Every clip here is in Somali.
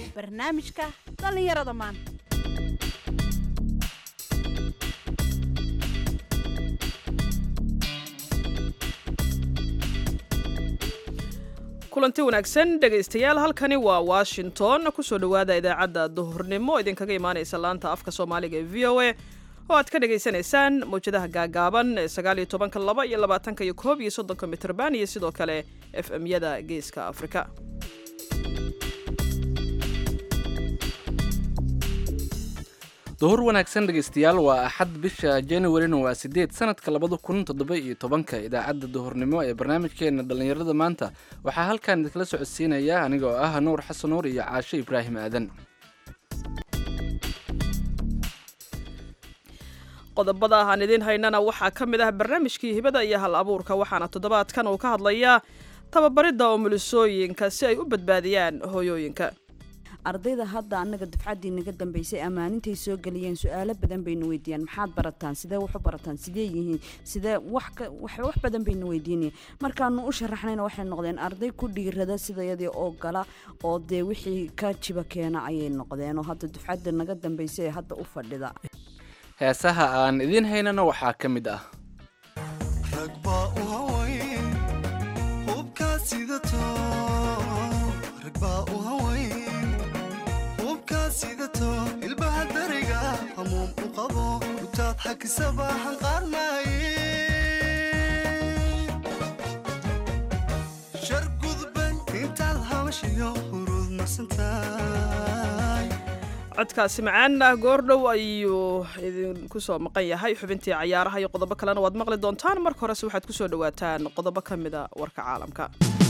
barnaamijka dhallinyarada maanta kulanti wanaagsan dhegaystayaal halkani waa washington kusoo dhowaada idaacadda duhurnimo idinkaga imaanaysa laanta afka soomaaliga ee v o a oo aad ka dhagaysanaysaan mawjadaha gaagaaban ee sagaaliyo tobanka laba iyo labaatanka iyo koob iyo soddonka mitrban iyo sidoo kale f m-yada geeska afrika duhur wanaagsan dhegaystayaal waa axad bisha januarina waa sideed sanadka labada kun toddoba iyo tobanka idaacadda duhurnimo ee barnaamijkeena dhallinyarada maanta waxaa halkan idinkala socodsiinaya aniga oo ah nuur xasan nuur iyo caasho ibraahim aadan qodobada aan idiin haynana waxaa ka mid ah barnaamijkii hibada iyo hal abuurka waxaana toddobaadkan uu ka hadlayaa tababaridda umulisooyinka si ay u badbaadiyaan hooyooyinka ardayda hadda annaga dufcaddii naga dambaysay ammaanintay soo geliyeen su-aalo badan bayna weydiiyaan maxaad barataan sidee wax u barataan sidee yihiin sidee wax wax badan bayna weydiinayeen markaanu u sharaxnayna waxay noqdeen arday ku dhiirada sidayadii oo gala oo dee wixii ka jiba keena ayay noqdeen oo hadda dufcadda naga dambaysay ee hadda u fadhida heesaha aan idiin haynana waxaa ka mid ah codkaasi macaan ah goordhow ayuu idinku soo maqan yahay xubintii cayaaraha iyo qodobo kalena waad maqli doontaan marka horese waxaad kusoo dhawaataan qodobo ka mida warka caalamka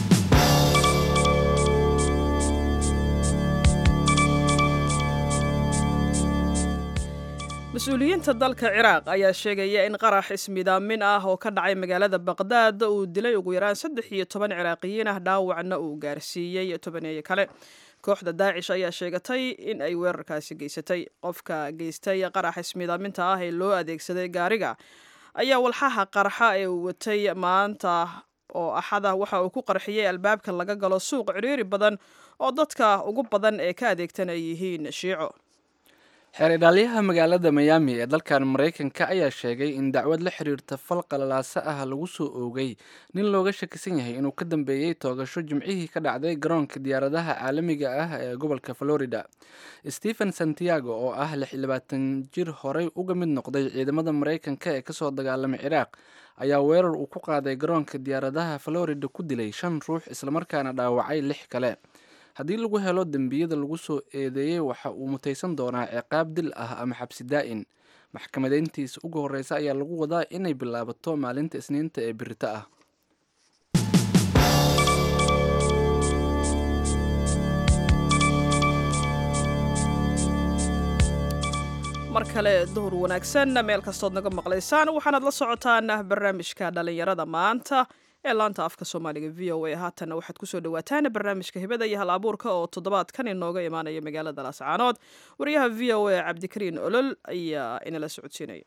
mas-uuliyiinta dalka ciraaq ayaa sheegaya in qarax ismidaamin ah oo ka dhacay magaalada baqdaad uu dilay ugu yaraan saddex iyo toban ciraaqiyiin ah dhaawacna uu gaarsiiyey tobaneeyo kale kooxda daacish ayaa sheegatay in ay weerarkaasi geysatay qofka geystay qarax ismidaaminta ah ee loo adeegsaday gaariga ayaa walxaha qarxa ee uu watay maanta oo axada waxa uu ku qarxiyey albaabka laga galo suuq cidhiiri badan oo dadka ugu badan ee ka adeegtan ay yihiin shiico xeer idhaalyaha magaalada miyaami ee dalkan maraykanka ayaa sheegay in dacwad la xiriirta fal qalalaaso ah lagu soo oogay nin looga shakisan yahay inuu ka dambeeyey toogasho jimcihii ka dhacday garoonka diyaaradaha caalamiga ah ee gobolka florida stephen santiago oo ah lix iyo labaatan jir horey uga mid noqday ciidamada maraykanka ee kasoo dagaalamay ciraaq ayaa weerar uu ku qaaday garoonka diyaaradaha florida ku dilay shan ruux islamarkaana dhaawacay lix kale haddii lagu helo dembiyada lagu soo eedeeyey waxa uu mutaysan doonaa ciqaab dil ah ama xabsi daa'in maxkamadeyntiisa ugu horreysa ayaa lagu wadaa inay bilaabato maalinta isniinta ee birito ah mar kale duhur wanaagsan meel kastood naga maqlaysaan waxaanaad la socotaan barnaamijka dhallinyarada maanta ee laanta afka soomaaliga v o a haatanna waxaad kusoo dhawaataan barnaamijka hibada iyo hal abuurka oo toddobaadkan inooga imaanaya magaalada laascaanood wariyaha v o a cabdikariin olol ayaa inala socodsiinaya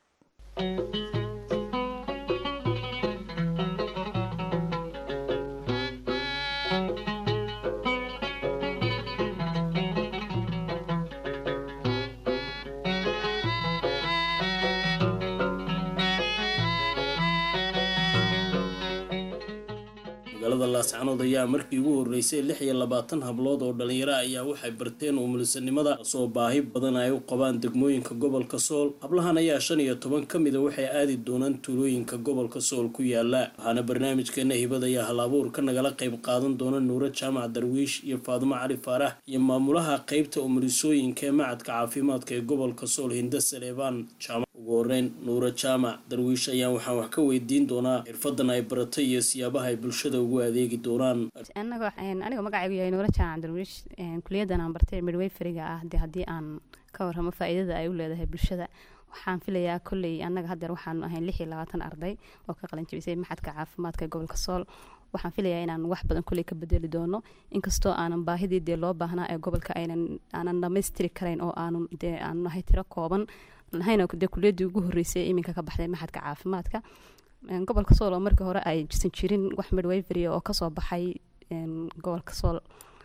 magaalada laascanood ayaa markii ugu horreysay lix iyo labaatan hablood oo dhalinyaro ayaa waxay barteen umulisanimada soo baahi badan ay u qabaan degmooyinka gobolka sool hablahan ayaa shan iyo toban ka mida waxay aadi doonaan tuulooyinka gobolka sool ku yaala waxaana barnaamijkeena hibada iyo hal abuurka nagala qayb qaadan doona nuuro jaamac darwiish iyo faadumo cali faarax iyo maamulaha qeybta umulisooyinka ee macadka caafimaadka ee gobolka sool hinda saleebaan jaamac ugu horeyn nuuro jaamac darwiish ayaan waxaan wax ka weydiin doonaa xirfadan ay baratay iyo siyaabaha ay bulshada ugu adeegi doonaan aniga magacaygu yahay nuuro jaamac darwiish kuliyadan aan bartay midwayferiga ah de haddii aan ka warramo faa-iidada ay u leedahay bulshada waxaan filayaa kolley annaga haddeer waxaanu ahayn lix iyo labaatan arday oo ka qalin jabisay maxadka caafimaadka gobolka sool waxaan filayaa inaan wax badan kolley ka bedeli doono inkastoo aanan baahidii dee loo baahnaa ee gobolka aynan aanan dhamaystiri karayn oo aanu dee aanu nahay tiro kooban nahayna dee kuliyadii ugu horreysay iminka ka baxday maxadka caafimaadka gobolka sool oo markii hore ay jisan jirin wax midwayvery oo kasoo baxay gobolka sool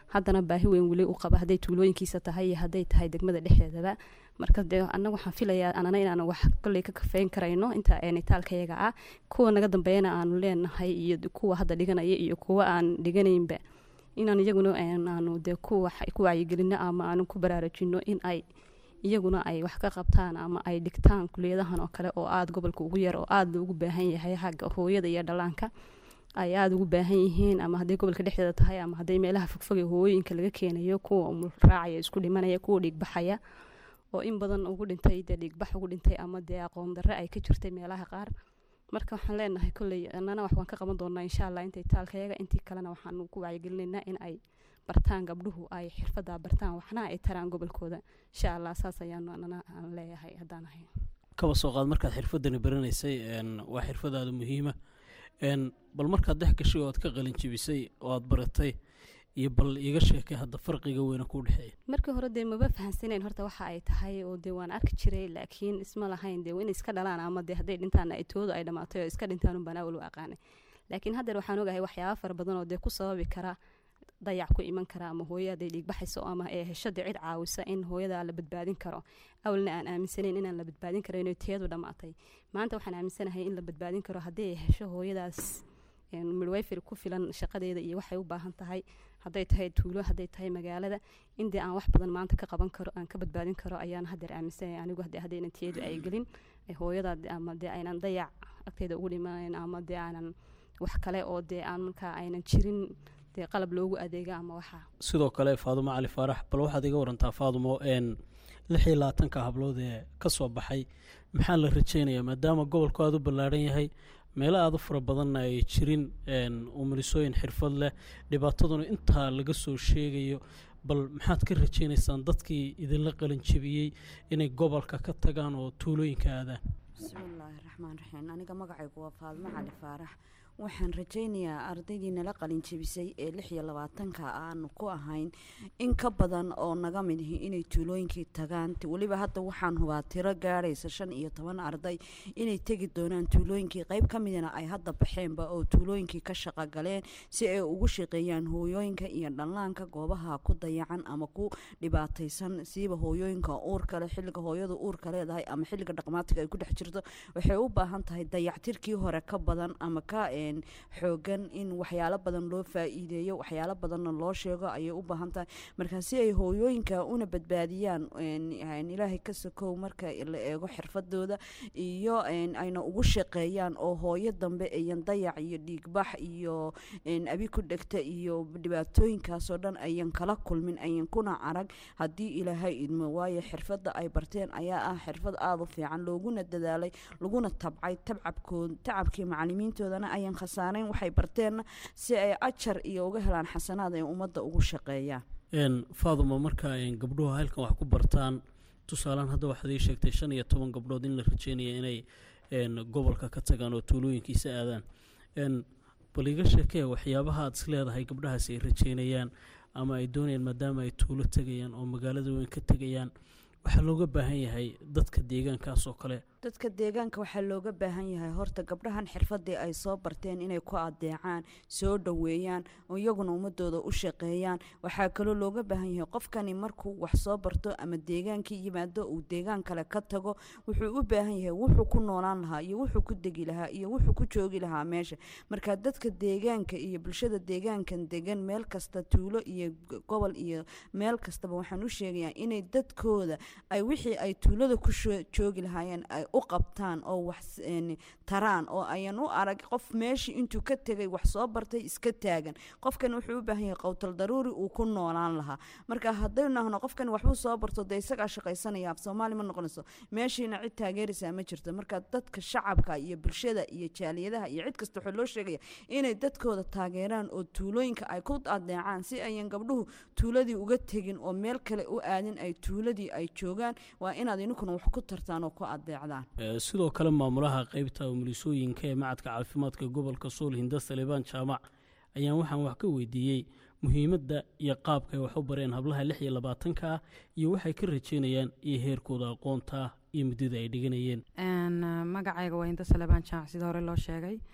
haddana baahi weyn weli u qaba hadday tuulooyinkiisa tahay iyo hadday tahay degmada dhexdeedaba marka dee annaga waxaan filayaa anana inaan wax kolley ka kafeyn karayno inta nitaalkayaga ah kuwa naga dambeeyana aanu leenahay iyo kuwa hadda dhiganaya iyo kuwa aan dhiganaynba inaan iyaguna aanu dee ku wacyigelino ama aanu ku baraarujino in ay iyaguna ay wax ka qabtaan ama ay dhigtaan kuliyadahan oo kale oo aada gobolka ugu yar oo aada loogu baahan yahay xagga hooyada iyo dhallaanka ay aada ugu baahan yihiin ama hadday gobolka dhexdeeda tahay ama hadday meelaha fogfog ee hooyooyinka laga keenayo kuwa umulraacaya isku dhimanaya kuwa dhiigbaxaya oo in badan ugu dhintay dee dhiigbax ugu dhintay ama dee aqoon darre ay ka jirtay meelaha qaar marka waxaan leenahay kolley annana wax waan ka qaban doonaa insha allah intay taalkayaga intii kalena waxaanu ku wacyigelinaynaa in ay bartaan gabdhuhu ay xirfadaa bartaan waxna ay taraan gobolkooda insha allah saas ayaanu annana aan leeyahay haddaan ahay kaba soo qaad markaad xirfadani baranaysay waa xirfadaada muhiima bal markaad dhex gashay oo aad ka qalin jebisay oo aad baratay iyo bal iiga sheekay hadda farqiga weyna ku dhexeeya markii hore dee maba fahansaneyn horta waxa ay tahay oo dee waan arki jiray laakiin isma lahayn dee inay iska dhalaan ama dee hadday dhintaan ay toodu ay dhammaatay oo iska dhintaan unbaan awal u aqaanay laakiin haddeer waxaan ogahay waxyaaba fara badan oo dee ku sababi kara dayac ku iman kara ama hooyo hadday dhiigbaxayso ama ee heshada cid caawisa in hooyada la badbaadin karo awalna aan aaminsanayn inaan la badbaadin karo inay teedu dhammaatay maanta waxaan aaminsanahay in la badbaadin karo haddii ay hesho hooyadaas midwayfer ku filan shaqadeeda iyo waxay u baahan tahay hadday tahay tuulo hadday tahay magaalada in dee aan wax badan maanta ka qaban karo aan ka badbaadin karo ayaan haddeer aaminsanaya anigu hadde haddaynan teedu ay gelin hooyada ama dee aynan dayac agteeda ugu dhimanayn ama dee aanan wax kale oo dee aan markaa aynan jirin dee qalab loogu adeega ama waxa sidoo kale faadumo cali faarax bal waxaad iga warantaa faadumo lix iyo labaatanka hablood ee ka soo baxay maxaa la rajeynayaa maadaama gobolku aada u ballaadhan yahay meelo aada u fara badanna ay jirin umulisooyin xirfad leh dhibaataduna intaa laga soo sheegayo bal maxaad ka rajeynaysaan dadkii idinla qalin jebiyey inay gobolka ka tagaan oo tuulooyinka aadaan bismillaahi raxmaan raxiim aniga magacaygu waa faadmo cali faarax waxaan rajaynayaa ardaydii nala qalin jebisay ee lix iyo labaatanka aanu ku ahayn in ka badan oo naga mid ihi inay tuulooyinkii tagaan weliba hadda waxaan hubaa tiro gaadhaysa shan iyo toban arday inay tegi doonaan tuulooyinkii qayb ka midna ay hadda baxeenba oo tuulooyinkii ka shaqo galeen si ay ugu shaqeeyaan hooyooyinka iyo dhallaanka goobaha ku dayacan ama ku dhibaataysan siiba hooyooyinka uurkale xilliga hooyadu uurka leedahay ama xilliga dhaqmaatiga ay ku dhex jirto waxay u baahan tahay dayactirkii hore ka badan ama ka xoogan in waxyaalo badan loo faa-iideeyo waxyaalo badanna loo sheego ayay u baahan tahay markaa si ay hooyooyinka una badbaadiyaan ilaahay ka sokow marka la eego xirfadooda iyo ayna ugu shaqeeyaan oo hooyo dambe ayan dayac iyo dhiigbax iyo abi ku dhegta iyo dhibaatooyinkaasoo dhan ayan kala kulmin ayan kuna arag haddii ilaahay idmo waayo xirfadda ay barteen ayaa ah xirfad aada u fiican looguna dadaalay laguna tabcay tabcabkood tacabkii macalimiintoodana ayan khasaarayn waxay barteenna si ay ajar iyo uga helaan xasanaad ay ummadda ugu shaqeeyaan faaduma marka gabdhuhu halkan wax ku bartaan tusaalaan hadda waxaad ii sheegtay shan iyo toban gabdhood in la rajeynaya inay gobolka ka tagaan oo tuulooyinkiisa aadaan bal iga sheekee waxyaabaha aad is leedahay gabdhahaasi ay rajeynayaan ama ay doonayaan maadaama ay tuulo tegayaan oo magaalada weyn ka tegayaan waxaa looga baahan yahay dadka deegaankaas oo kale dadka deegaanka waxaa looga baahan yahay horta gabdhahan xirfadii ay soo barteen inay ku adeecaan soo dhoweeyaan oo iyaguna ummadooda u shaqeeyaan waxaa kaloo looga baahan yahay qofkani markuu wax soo barto ama deegaankii yimaado uu deegaan kale ka tago wuxuu u baahan yahay wuxuu ku noolaan lahaa iyo wuxuu ku degi lahaa iyo wuxuu ku joogi lahaa meesha marka dadka deegaanka iyo bulshada deegaankan degan meel kasta tuulo iyo gobol iyo meel kastaba waxaan u sheegayaa inay dadkooda ay wixii ay tuulada ku joogi lahaayeen ay u qabtaan oo wax taraan oo ayan u arag qof meeshii intuu ka tegay wax soo bartay iska taagan qofkan wuxuu u baahan yahay qowtal daruuri uu ku noolaan lahaa marka haddaynu nahno qofkan waxbuu soo barto dee isagaa shaqaysanaya af soomaali ma noqonayso meeshiina cid taageeraysaa ma jirto marka dadka shacabka iyo bulshada iyo jaaliyadaha iyo cid kasta waxaa loo sheegaya inay dadkooda taageeraan oo tuulooyinka ay ku adeecaan si ayan gabdhuhu tuuladii uga tegin oo meel kale u aadin ay tuuladii ay joogaan waa inaad ininkuna wax ku tartaan oo ku adeecdaan sidoo kale maamulaha qeybta umulisooyinka ee macadka caafimaadka gobolka sool hinda salebaan jaamac ayaan waxaan wax ka weydiiyey muhiimadda iyo qaabka ay wax u bareen hablaha lix iyo labaatanka ah iyo waxay ka rajeynayaan iyo heerkooda aqoonta iyo muddada ay dhiganayeen magacayga waa hinda salebaan jaamac sida hore loo sheegay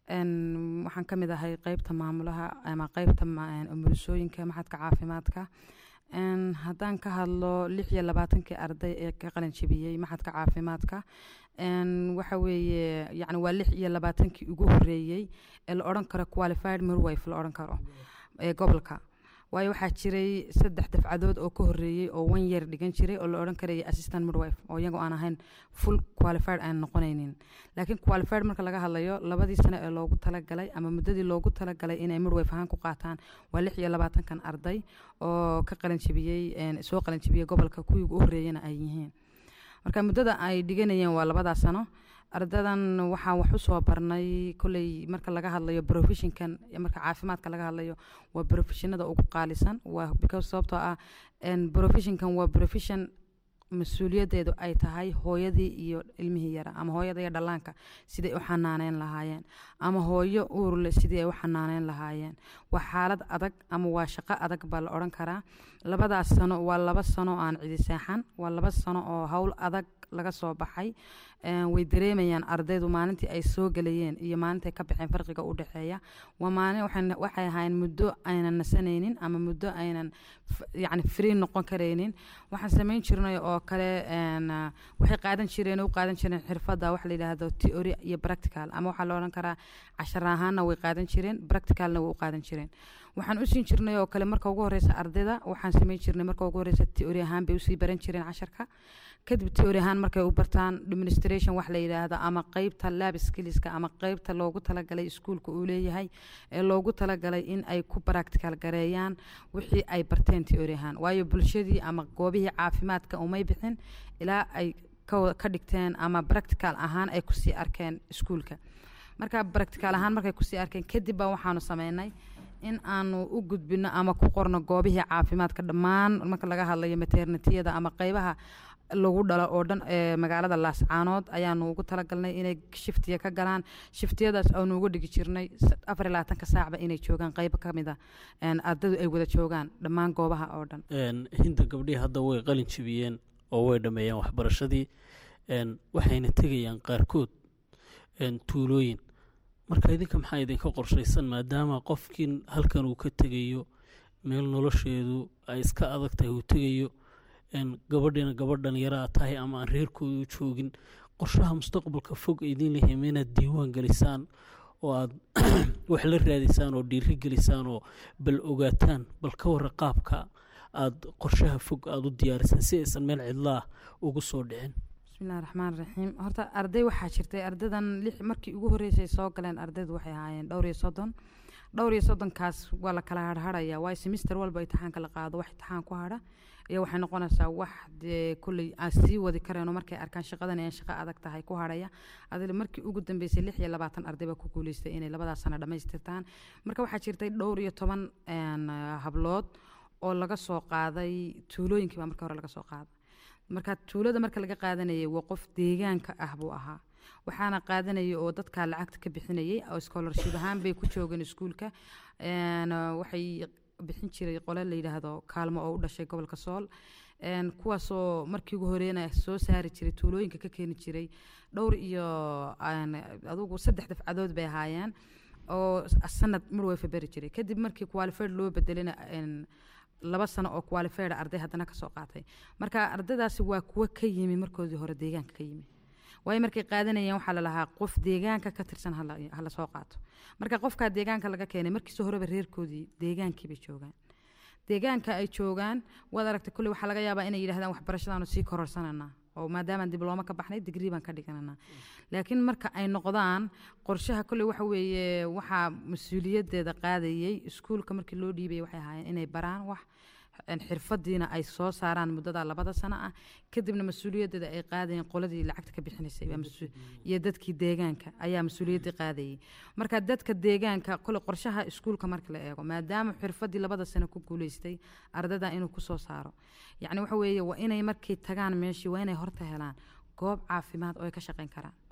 Een, waxaan ka mid ahay qeybta maamulaha ama qeybta ma- een, umulisooyinka maxadka caafimaadka Een, haddaan ka hadlo lix iyo labaatankii arday ee ka qalin jebiyey maxadka caafimaadka Een, waxa weeye yacni waa lix iyo labaatankii ugu horeeyey ee la odhan karo qualified midwife la odhan karo ee gobolka waayo waxaa jiray saddex dafcadood oo ka horeeyey oo one year dhigan jiray oo la odhan karayay assistant midwife oo iyagoo aan ahayn full qualified aan noqonaynin laakiin qualified marka laga hadlayo labadii sano ee loogu talagalay ama muddadii loogu talagalay inay midwife ahaan ku qaataan waa lix iyo labaatankan arday oo ka qalin jebiyey een, soo qalin jebiyey gobolka kuwii ugu horeeyana ay yihiin marka muddada ay dhiganayeen waa labadaa sano ardadan waxaan wax usoo barnay kolley marka laga hadlayo professionkan iyo marka caafimaadka laga hadlayo waa professionada ugu qaalisan waa because sababtoo ah een, professionkan waa profession mas-uuliyadeedu ay tahay hooyadii iyo ilmihii yara ama hooyada iyo dhallaanka sidai u xanaaneyn lahaayeen ama hooyo uurle sidii ay u xanaaneyn lahaayeen waa xaalad adag ama waa shaqo adag baa la odhan karaa labadaas sano waa laba sano aan cidi seexan waa laba sano oo howl adag laga soo baxay Een, way dareemayaan ardaydu maalintii ay soo gelayeen iyo maalintii ay ka baxeen farqiga u dhexeeya waa maalin waxay waxay ahaayeen muddo aynan nasanaynin ama muddo aynan f- yacni free noqon karaynin waxaan samayn jirnay oo kale een, ah, waxay qaadan jireen u qaadan jireen xirfadda waxa la yidhaahdo theory iyo practical ama waxaa la odhan karaa cashar ahaanna way qaadan jireen practicalna way u qaadan jireen waxaan u siin jirnay oo kale marka ugu horeysa ardayda waxaan samayn jirnay marka ugu horeysa theory ahaan bay usii baran jireen casharka kadib theory ahaan markay u bartaan administration wax la yidhaahdo ama qeybta lab skillska ama qeybta loogu talagalay iskuulka uu leeyahay ee loogu talagalay in ay ku practical gareeyaan wixii ay barteen theory ahaan waayo bulshadii ama goobihii caafimaadka umay bixin ilaa ay ka wa- ka dhigteen ama practical ahaan ay kusii arkeen iskuulka marka practical ahaan markay kusii arkeen kadib baa waxaanu sameynay in aanu u gudbino ama ku qorno goobihii caafimaadka dhammaan marka laga hadlayo maternitiyada ama qeybaha lagu dhalo oo dhan ee magaalada laascaanood ayaanu ugu talagalnay inay shiftiya ka galaan shiftiyadaas aanu uga dhigi jirnay s- afar iyo labaatanka saacba inay joogaan qeybo ka mid a een, ardaydu ay wada joogaan dhammaan goobaha oo dhan Een, hinda gabdhihii hadda way qalin jebiyeen oo way dhammeeyeen waxbarashadii een, waxayna tegayaan qaarkood een, tuulooyin marka idinka maxaa idinka qorshaysan maadaama qofkiin halkan uu ka tegayo meel nolosheedu ay iska adag tahay uu tegayo een, gabadhiina gabadh dhallinyaraa tahay ama aan reerkooda u joogin qorshaha mustaqbalka fog idin lehiim inaad diiwaan gelisaan oo aad wax la raadisaan oo dhiiri gelisaan oo bal ogaataan bal ka warra qaabka aada qorshaha fog aada u diyaarisaan si aysan meel cidlaah ugu soo dhicin bismillahi raxmaan raxiim horta arday waxaa jirtay ardaydan lix markii ugu horreysay soo galeen ardaydu waxay ahaayeen dhowr iyo soddon dhowr iyo soddonkaas waa la kala harharaya waayo semister walba imtixaanka la qaado wax imtixaan ku hadha iyo waxay noqonaysaa wax dee kulley aan sii wadi karayno markay arkaan shaqadan ay shaqo adag tahay ku hadhaya adil markii ugu dambeysay lix iyo labaatan arday baa ku guuleystay inay labadaas sano dhammaystirtaan marka waxaa jirtay dhowr iyo toban een, hablood oo laga soo qaaday tuulooyinkii baa marka hore laga soo qaaday marka tuulada marka laga qaadanayay waa qof deegaanka ah buu ahaa waxaana qaadanayay oo dadkaa lacagta ka bixinayay oo scholarship ahaan bay ku joogeen iskuulka Een, waxay bixin jiray qole la yidhaahdo kaalmo oo u dhashay gobolka sool Een, kuwaasoo markii ugu horeena soo saari jiray tuulooyinka ka keeni jiray dhowr iyo een, adugu saddex dafcadood bay ahaayeen oo sanad midwife beri jiray kadib markii qualified loo bedelina een, laba sano oo qualified arday haddana kasoo qaatay marka ardaydaasi waa kuwo ka yimi markoodii hore deegaanka ka yimi waayo markay qaadanayeen waxaa lalahaa qof deegaanka ka tirsan hala hala soo qaato marka qofkaa deegaanka laga keenay markiisa horeba reerkoodii deegaankii bay joogaan deegaanka ay joogaan waad aragtay kulley waxaa laga yaabaa inay yidhahdaan waxbarashadaanu sii kororsananaa oo maadaamaan diblooma ka baxnay digrii baan ka dhigananaa laakiin marka ay noqdaan qorshaha kolley waxa weeye waxaa mas-uuliyadeeda qaadayey iskuulka markii loo dhiibayay waxay ahaayeen inay baraan wax een, xirfadiina ay soo saaraan muddada labada sano ah kadibna mas-uuliyadeeda ay qaadayeen qoladii lacagta ka bixinaysay baa mas- iyo dadkii deegaanka ayaa mas-uuliyaddii qaadayay marka dadka deegaanka kole qorshaha iskuulka marka la eego maadaama xirfadii labada sano ku guuleystay ardada inuu kusoo saaro yacni waxa weeye waa inay markay tagaan meeshii waa inay horta helaan goob caafimaad oo ay ka shaqayn karaan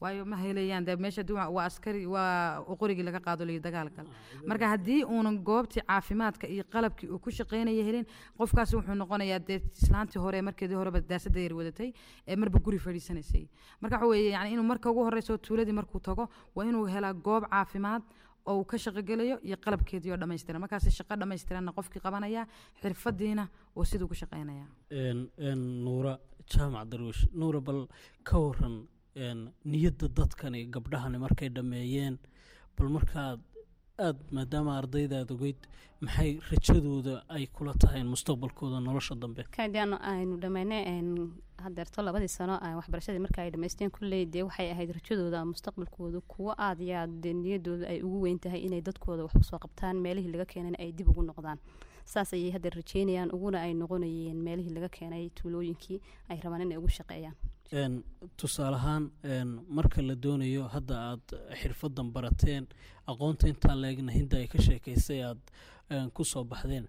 waayo ma helayaan dee meesha duu waa askari waa qorigii laga qaado liyo dagaalgal marka haddii uunan goobtii caafimaadka iyo qalabkii uu ku shaqaynaya helin qofkaasi wuxuu noqonayaa dee islaantii hore markeedii horeba daasada yar wadatay ee marba guri fadhiisanaysay marka waxa weeye yani inuu marka ugu horeyso tuuladii markuu tago waa inuu helaa goob caafimaad oo uu ka shaqogelayo iyo qalabkeedii oo dhammaystiran markaasi shaqo dhammaystiranna qofkii qabanaya xirfadiina oo siduu ku shaqaynaya nuura jaamac darwiish nuura bal ka waran niyadda dadkani gabdhahani markay dhammeeyeen bal markaad aad maadaama ardaydaad ogeyd maxay rajadooda ay kula tahay mustaqbalkooda nolosha dambe kadaan aynu dhammaynay hadeerto labadii sano waxbarashadii marka ay dhamaysteen kulley dee waxay ahayd rajadooda mustaqbalkooda kuwo aad iyo aad dee niyadooda ay ugu weyn tahay inay dadkooda wax usoo qabtaan meelihii laga keenayna ay dib ugu noqdaan saas ayay haddeer rajeynayaan uguna ay noqonayeen meelihii laga keenay tuulooyinkii ay rabaan inay ugu shaqeeyaan tusaale ahaan marka la doonayo hadda aad xirfadan barateen aqoonta intaa leegna hinda ay ka sheekaysay aad ku soo baxdeen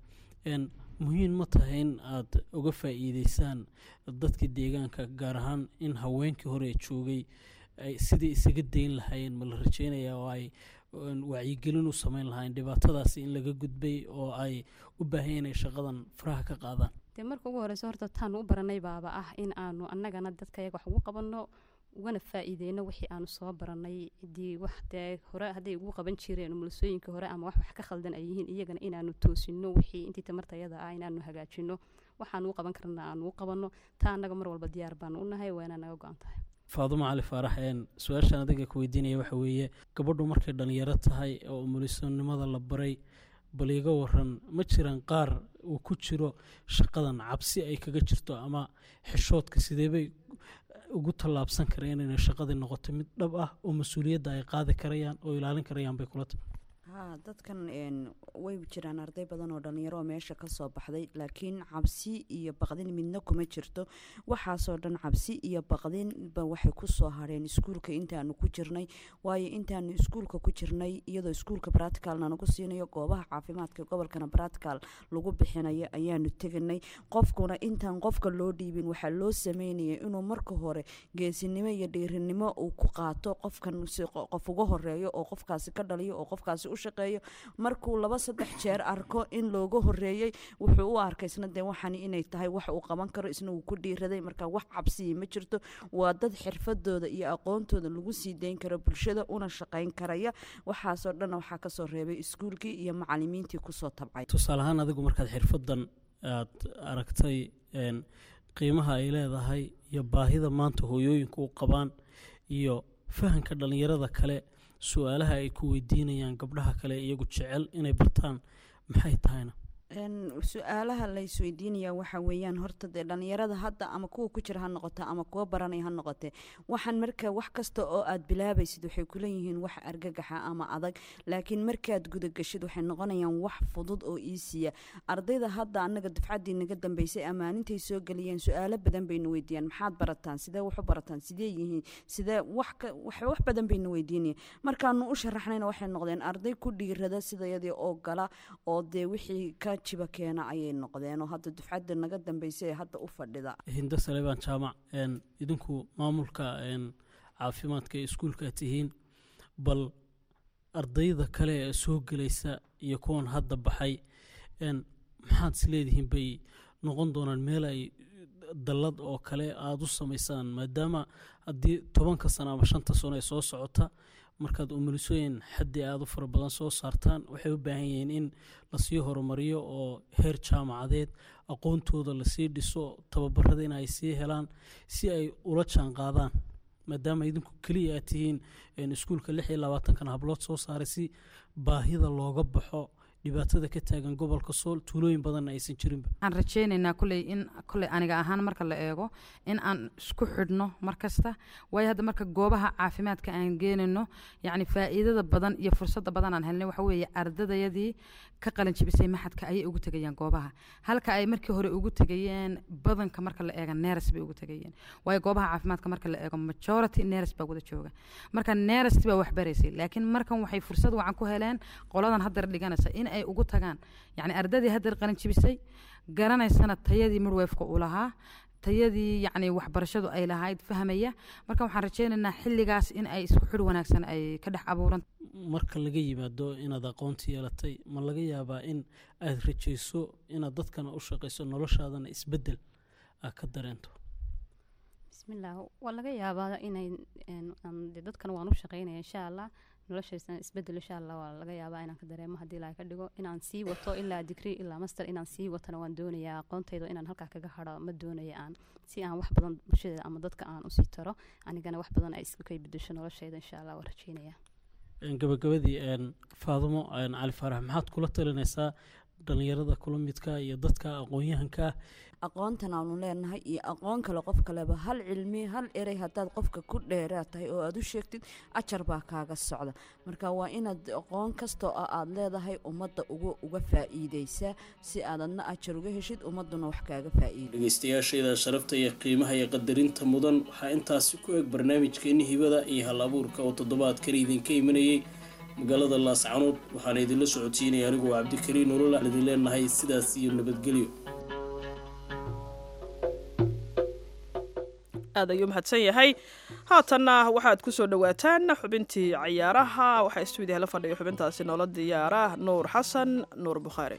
muhiim ma tahay in aad uga faa'iideysaan dadka deegaanka gaar ahaan in haweenkii hore joogay sidai isaga dayn lahaayeen ma la rajeynaya oo ay wacyigelin u sameyn lahaayeen dhibaatadaasi in laga gudbay oo ay u baahan inay shaqadan faraha ka qaadaan dee marka ugu horeyso horta taanu u baranay baaba ah in aanu annagana dadka yaga wax ugu qabanno ugana faa'iideyno wixii aanu soo baranay cidii wax dee hore hadday ugu qaban jireen umulisooyinka hore ama wax wax ka khaldan ay yihiin iyagana inaanu toosino wixii intii tamartayada ah inaanu hagaajino waxaanu u qaban karna aanu u qabanno taa annaga mar walba diyaar baanu u nahay waa inaa naga go-an tahay faadumo cali faarax su-aashaan adiga ka weydiinaya waxa weeye gabadhu markay dhalinyaro tahay oo umulisonimada la baray bal iga waran ma jiraan qaar uu ku jiro shaqadan cabsi ay kaga jirto ama xishoodka sideebay ugu tallaabsan kareen inay shaqadii noqoto mid dhab ah oo mas-uuliyadda ay qaadi karayaan oo ilaalin karayaan bay kula tahay haa dadkan way jiraan arday badan oo dhalinyaro oo meesha kasoo baxday laakiin cabsi iyo baqdin midna kuma jirto waxaasoo dhan cabsi iyo baqdinba waxay kusoo hareen iskuulka intaanu ku jirnay waayo intaanu iskuulka ku jirnay iyadoo iskuulka bratical nagu siinayo goobaha caafimaadka gobolkana bratical lagu bixinayo ayaanu teganay qofkuna intaan qofka loo dhiibin waxaa loo sameynaya inuu marka hore geesinimo iyo dhiirinimo uu ku qaato qofkan qof uga horeeyo oo qofkaasi ka dhaliyo oo qofkaasi u shaqeeyo markuu laba saddex jeer arko in looga horeeyey wuxuu u arkay isna dee waxani inay tahay wax uu qaban karo isna wuu ku dhiiraday marka wax cabsiya ma jirto waa dad xirfadooda iyo aqoontooda lagu sii dayn karo bulshada una shaqayn karaya waxaasoo dhan waxaa kasoo reebay iskuulkii iyo macalimiintii kusoo tabcay tusaale ahaan adigu markaad xirfadan aad aragtay qiimaha ay leedahay iyo baahida maanta hooyooyinka u qabaan iyo fahanka dhalinyarada kale su-aalaha ay ku weydiinayaan gabdhaha kale iyagu jecel inay bartaan maxay tahayna su-aalaha la isweydiinaya waxa weeyaan horta dee dhalinyarada hadda ama kuwa ku jira ha noqote ama kuwa baranaya ha noqote waxaan marka wax kasta oo aad bilaabaysid waxay kuleeyihiin wax argagaxa ama adag laakiin markaad gudagashid waxay noqonayaan wax fudud oo iisiya ardayda hadda anaga dufcaddii naga dambeysay amaanintay soo geliyeen su-aalo badan bayna weydiiyaan maxaad barataan sidee wax u barataan sidee yihiin sidee wax wax badan bayna weydiinaya markaanu u sharaxnayna waxay noqdeen arday ku dhiirada sidayadii oo gala oo dee wixii ka jiba keena ayay noqdeen oo hadda dufcadda naga dambeysay ee hadda u fadhida hindo saleebaan jaamac idinku maamulka caafimaadka ee iskuulka tihiin bal ardayda kale ee soo gelaysa iyo kuwan hadda baxay maxaad is leedihiin bay noqon doonaan meel ay dallad oo kale aada u samaysaan maadaama haddii tobanka sano ama shanta sano ay soo socota markaad umulisooyin xaddi aada u fara badan soo saartaan waxay u baahan yihiin in lasii horumariyo oo heer jaamacadeed aqoontooda lasii dhiso tababarada in ay sii helaan si ay ula jaan qaadaan maadaama idinku keliya aad tihiin iskuulka lix iyo labaatankan hablood soo saaray si baahida looga baxo dhibaatada ka taagan gobolka sool tuulooyin badanna aysan jirinba waxaan rajeynaynaa kuley in kuley aniga ahaan marka la eego in aan isku xidhno mar kasta waayo hadda marka goobaha caafimaadka aan geenayno yacni faa'iidada badan iyo fursadda badan aan helnay waxa weeye ardadayadii ka qalin jibisay maxadka ayay ugu tegayaan goobaha halka ay markii hore ugu tegayeen badanka marka la eega neres bay ugu tegayeen waayo goobaha caafimaadka marka la eego majority neres baa wada jooga marka neresti baa waxbaraysay laakiin markan waxay fursad wacan ku heleen qoladan haddar dhiganaysa in ay ugu tagaan yacni ardadii haddar qalin jibisay garanaysana tayadii midwefka uu lahaa tayadii yacni waxbarashadu ay lahayd fahmaya marka waxaan rajeynaynaa xilligaas in ay isku xidh wanaagsan ay ka dhex abuuran marka laga yimaado inaad aqoonti yeelatay ma laga yaabaa in aad rajayso inaad dadkana u shaqayso noloshaadana isbeddel aad ka dareento bismillaah waa laga yaabaa inay een, aan dee dadkan waan u shaqeynaya insha allah noloshaysan isbedel insha allah waa laga yaabaa inaan ka dareemo haddii ilaahay ka dhigo inaan sii wato ilaa digri ilaa master inaan sii watana waan doonayaa aqoontayda inaan halkaa kaga hadho ma doonaya aan si aan wax badan bulshada ama dadka aan usii taro anigana wax badan ay isku kay bedesho noloshayda insha allah waan rajeynaya Een, gabagabadii een, faadumo een, cali faarax maxaad kula talinaysaa dhalinyarada kula midka iyo dadka aqoon-yahanka ah aqoontan aanu leenahay iyo aqoon kale qof kaleba hal cilmi hal erey haddaad qofka ku dheeraad tahay oo aad u sheegtid ajar baa kaaga socda marka waa inaad aqoon kastoo ah aad leedahay ummadda uga uga faa'iideysaa si aad adna ajar uga heshid ummadduna wax kaaga faa'iido dhegeystayaashayda sharafta iyo qiimaha iyo qadarinta mudan waxaa intaasi ku eg barnaamijkeeni hibada iyo hal abuurka oo toddobaadkan idinka imanayay magaalada laascanood waxaana idinla socodsiinaya anigu waa cabdikariin nolol aan idin leenahay sidaas iyo nabadgelyo aad ayuu mahadsan yahay haatanna waxaad ku soo dhowaataan xubintii cayaaraha waxaa stuudiyaha la fadhiya xubintaasi noola diyaara nuur xasan nuur bukhaari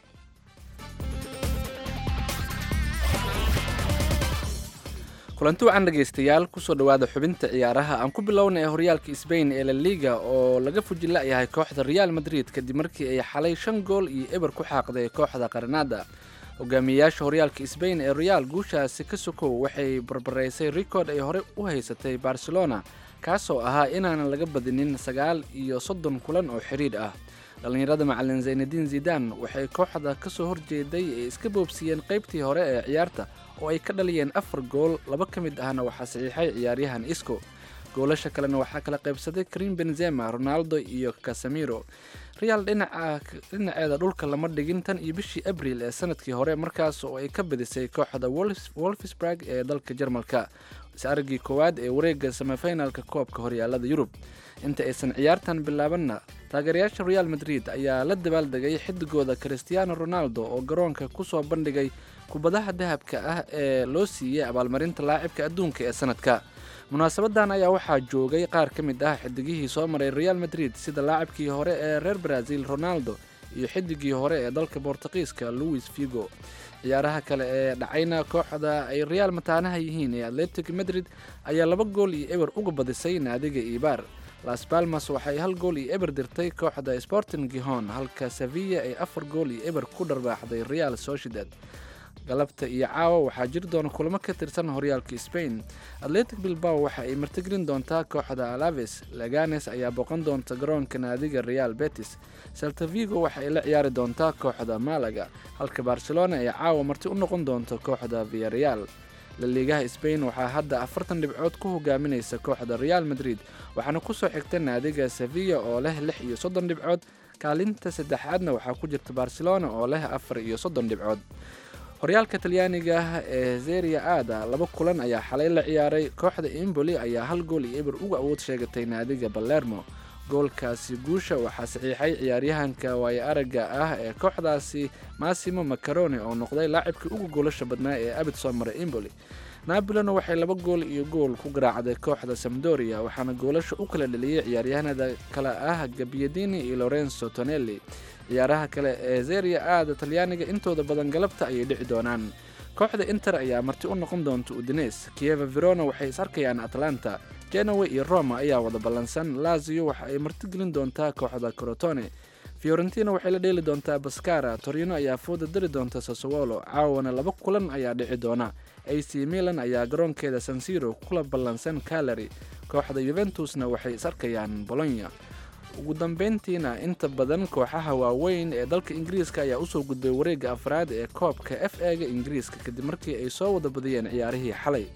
kulanti wacan dhegaystayaal kusoo dhowaada xubinta ciyaaraha aan ku bilownay horyaalka sbain ee la liga oo laga fujila-yahay kooxda real madrid kadib markii ay xalay shan gool iyo eber ku xaaqday kooxda qarnada hogaamiyeyaasha horyaalka sbain ee real guushaasi ka sokow waxay barbaraysay rikood ay hore u haysatay barcelona kaasoo ahaa inaanan laga badinin sagaal iyo soddon kulan oo xidhiidh ah dhallinyarada macalin zaynadiin zidan waxay kooxda ka soo horjeeday ee iska boobsiiyeen qaybtii hore ee ciyaarta oo ay ka dhaliyeen afar gool laba ka mid ahna waxaa saxiixay ciyaaryahan isco goolasha kalena waxaa kala qaybsaday karim benzema ronaldo iyo casamiro real dhinaca dhinaceeda dhulka lama dhigin tan iyo bishii abril ee sanadkii hore markaas oo ay ka badisay kooxda Wolfs- wolfsburg ee dalka jarmalka is-aragii koowaad ee wareega semifinalka koobka horyaalada yurub inta aysan ciyaartan bilaabanna taageerayaasha real madrid ayaa la dabaaldegay xidigooda cristiano ronaldo oo garoonka kusoo bandhigay kubadaha dahabka ah ee loo siiyey abaalmarinta laacibka adduunka ee sanadka munaasabadan ayaa waxaa joogay qaar ka mid ah xidigihii soo maray real madrid sida laacibkii hore ee reer brazil ronaldo iyo xidigii hore ee dalka bortuqiiska louis figo ciyaaraha kale ee dhacayna kooxda ay real mataanaha yihiin ee atletic madrid ayaa laba gool iyo eber uga badisay naadiga ibar las palmas waxay hal gool iyo eber dirtay kooxda sporting gihon halka sevilla ay afar gool iyo eber ku dharbaaxday real sociedad galabta iyo caawa waxaa jiri doona kulamo ka tirsan horyaalka spain atletic bilbao waxa ay martigelin doontaa kooxda alaves laganes ayaa boqon doonta garoonka naadiga real betis salta vigo waxa ay la ciyaari doontaa kooxda malaga halka barcelona ay caawa marti u noqon doonto kooxda viareal laliigaha spain waxaa hadda afartan dhibcood ku hogaaminaysa kooxda real madrid waxaana kusoo xigta naadiga sevilla oo leh lix iyo soddon dhibcood kaalinta saddexaadna waxaa ku jirta barcelona oo leh afar iyo soddon dhibcood horyaalka talyaaniga ah ee zeria aada laba kulan ayaa xalay la ciyaaray kooxda imboli ayaa hal gool iyo eber uga awood sheegatay naadiga balermo goolkaasi guusha waxaa saxiixay ciyaaryahanka waayo aragga ah ee kooxdaasi massimo macaroni oo noqday laacibkii ugu goolasha badnaa ee abid soo maray imboli nabolona waxay laba gool iyo gool ku garaacday kooxda samdoria waxaana goolasha u kala dheliyey ciyaaryahanada kale ah gabiadini iyo lorenzo tonelli ciyaaraha kale ee zeria aada talyaaniga intooda badan galabta ayay dhici doonaan kooxda inter ayaa marti u noqon doonta udines kieva verona waxay is arkayaan atlanta genowe iyo roma ayaa wada ballansan lazio waxa ay martigelin doontaa kooxda corotone fiorentina waxay la dheeli doontaa baskara torino ayaa fooda dari doonta sasowolo caawana laba kulan ayaa dhici doona ac milan ayaa garoonkeeda sansiro kula ballansan calary kooxda yuventusna waxay is arkayaan bolonya ugu dambeyntiina inta badan kooxaha waaweyn ee dalka ingiriiska ayaa usoo gudbay wareegga afraad ee koobka f ega ingiriiska kadib markii ay soo wada badiyeen ciyaarihii xalay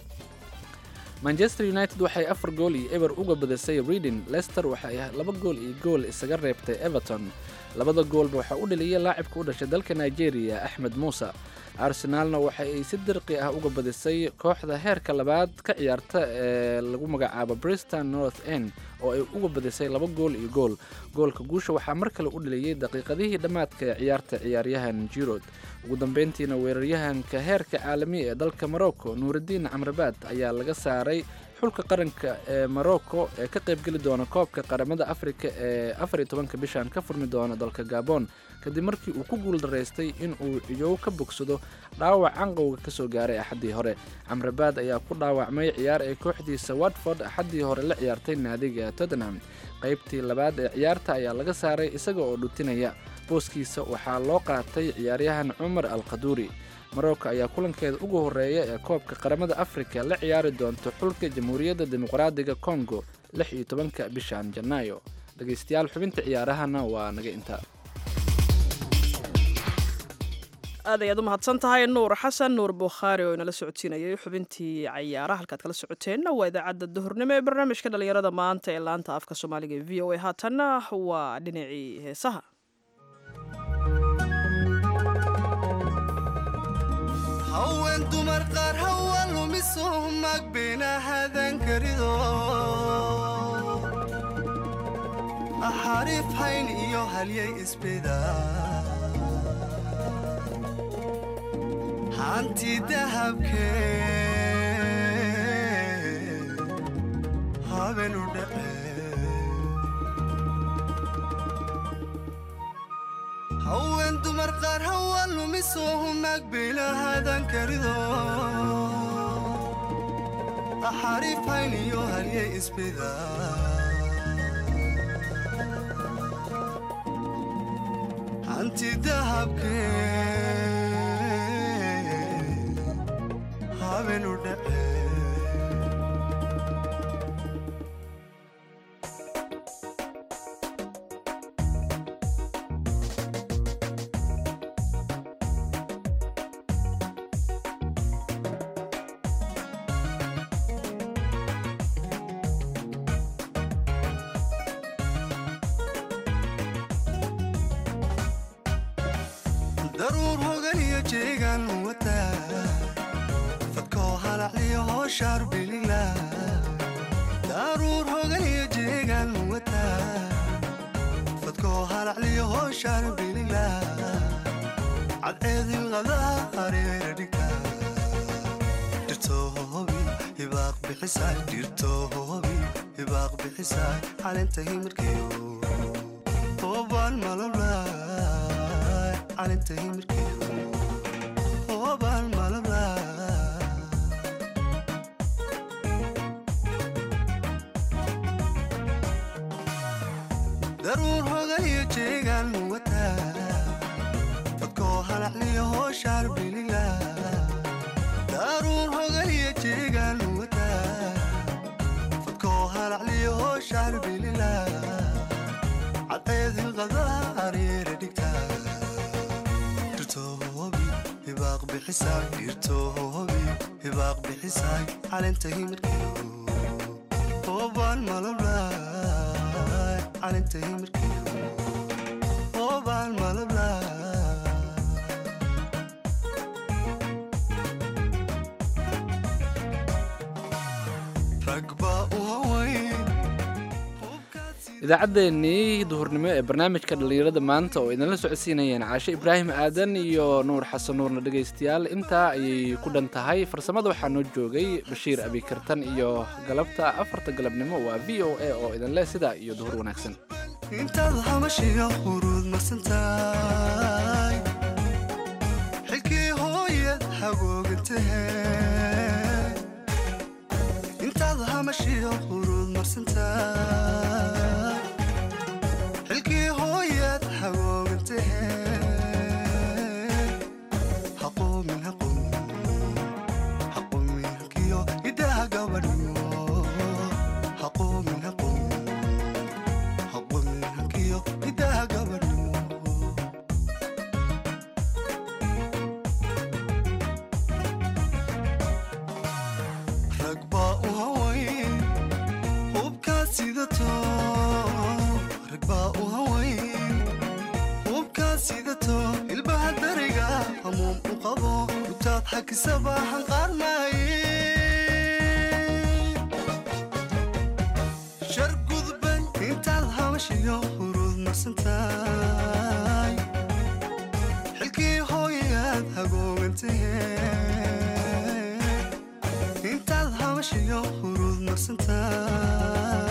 manchester united waxay afar gool iyo eber uga badisay reading lester waxa ay laba gool iyo gool isaga reebtay everton labada goolba waxaa u dhaliyay laacibka u dhashay dalka nigeria axmed muuse arsenaalna waxa ay si dirqi ah uga badisay kooxda heerka labaad ka ciyaarta ee lagu magacaabo briston north end oo ay uga badisay laba gool iyo gool goolka guusha waxaa mar kale u dhaliyey daqiiqadihii dhammaadka ee ciyaarta ciyaaryahan jirod ugu dambeyntiina weeraryahanka heerka caalamiya ee dalka morocco nuuraddiin camrabaad ayaa laga saaray xulka qaranka ee morocco ee ka qaybgeli doona koobka qaramada afrika ee afar iyo tobanka bishan ka furmi doona dalka gabon kadib markii uu ku guuldaraystay in uu ciyow ka bogsado dhaawac canqowga ka soo gaaray axaddii hore camrabaad ayaa ku dhaawacmay ciyaar ay kooxdiisa watford axaddii hore la ciyaartay naadiga tottenham qaybtii labaad ee ciyaarta ayaa laga saaray isaga oo dhutinaya booskiisa waxaa loo qaatay ciyaaryahan cumar al qaduuri marocco ayaa kulankeeda ugu horreeya ee koobka qaramada afrika la ciyaari doonta xulka jamhuuriyadda dimuqraadiga congo lix iyo tobanka bishan janaayo dhegaystayaal xubinta ciyaarahana waa naga intaa aad ayaad u mahadsan tahay nuur xasan nuur bukhaari oo inala socodsiinayay xubintii cayaaraha halkaad kala socoteenna waa idaacadda duhurnimo ee barnaamijka dhallinyarada maanta ee laanta afka soomaaliga ee v o a haatanna waa dhinacii heesaha haween dumar qaar hawa lumiso magbina hadan karido xariif hayn iyo halyay isbida hanti dahabkee habenu dhace haween dumar qaar hawa lumiso magbina hadan karido xariif hayn iyo halyay isbida hanti dahabkee habenu dhace daruur hogan iyo jeegan wata fadkoo halacliyo hooshaar bilila daruur hogan iyo jeegan wata fadkoo halacliyo hooshaar bilila cadceedin qadaa hareera dhigta dhirtoobi hibaaq bixisaay dhirtoobi hibaaq bixisaay calenta himirkeyo toobaan malablaay calenta himirkeyo toobaan malablaay daruur hogan iyo jeegan wata fadkoo halacliyo hooshaar bilila daruur hogan iyo jeegan wata fadkoo halacliyo hooshaar bilila cadceedin qadaa hareera dhigta dhirtoobi hibaaq bixisaay dhirtoobi hibaaq bixisaay calenta himirkeyo toobaan malablaay calenta himirkeyo toobaan malablaay rag baa u hawayn idaacaddeenii duhurnimo ee barnaamijka dhallinyarada maanta oo idinla socodsiinayeen caashe ibraahim aadan iyo nuur xasan nuurna dhegaystayaal intaa ayay ku dhan tahay farsamada waxaa noo joogay bashiir abikartan iyo galabta afarta galabnimo waa v o a oo idinleh sidaa iyo duhur wanaagsan intaad hamashiga huruud marsantahay xilkii hooyad hagoogantahe intaad hamashiga huruud marsantahay xilkii hooyad hagoogantahe haqoomin haqoomin haqoomin halkiyo idaha gabadhiyo haqoomin haqoomin haqoomin halkiyo idaha gabadhiyo rag baa u hawayn hubkaad sidato rag baa u hawayn hubkaad sidato ilbaha dariga hamuum u qabo hakisaba hanqaarnaaye shar gudban intaad habashiyo hurud marsantaay xilkii hooyaad hagoogantahee intaad habashiyo hurud marsantaay